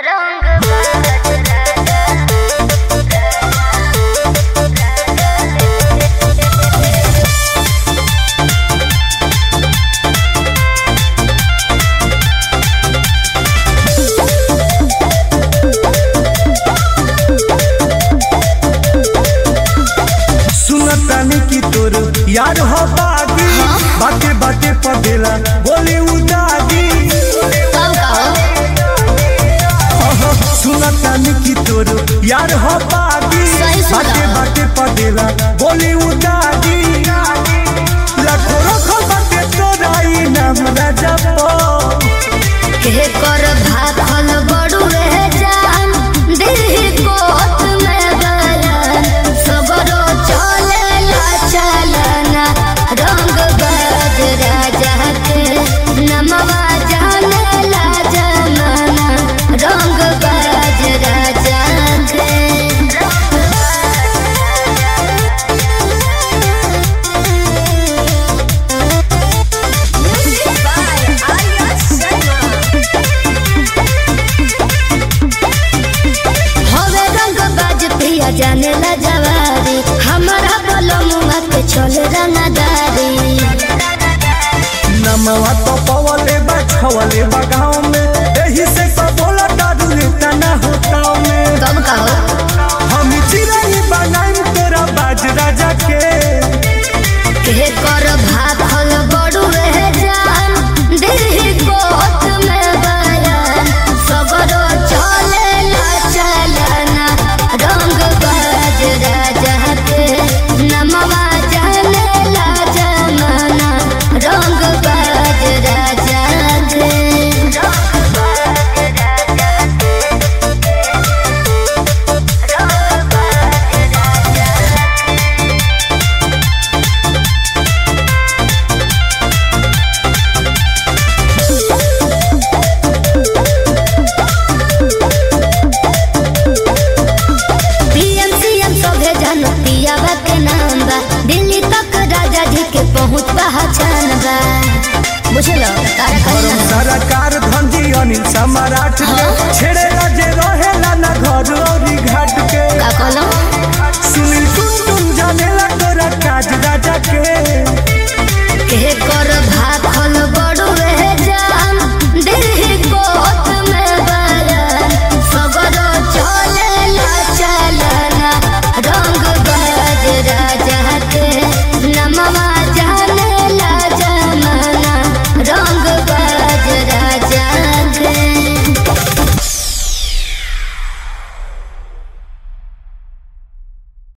यार हो बागी बाटे बाटे पदेला बोली उदागी सुनता निकी तोर यार हो बागी सही सुना। बाटे बाटे पदेला बोली उदागी लाखो रखो बाटे तोराई नाम राजा पो के कर भाखल बड़ू रह जान दिल कोत में गलन सबरो चले ला चलना रंग बाज राजा के नमवा जाने ला जमाना रंग बाज राजा के हवे रंग बाज पिया जाने ला जवारी हमारा बलमुआ के चल रंगदारी नमवा तो पवले बा छवले बा गाँव में एही से सब बोला दादू लेता ना होता में कब कहो हम चिराई बनाई तोरा बाज राजा के के कर भाखल बड़ू रह जान दिल कोत में बयान सबरो चले ला चलना रंग बाज राजा के नमवा जाने ला जमाना रंग बाज राजा के पीएम सीएम सभे जन पियावा के नाम बा दिल्ली तक राजा जी के पहुंच पहचान बा बुझलो तारा गरम कहना सरकार धंधी अनिल सम्राट के हाँ। छेड़े जे रहेला ना घर औरी घाट के का कहलो सुन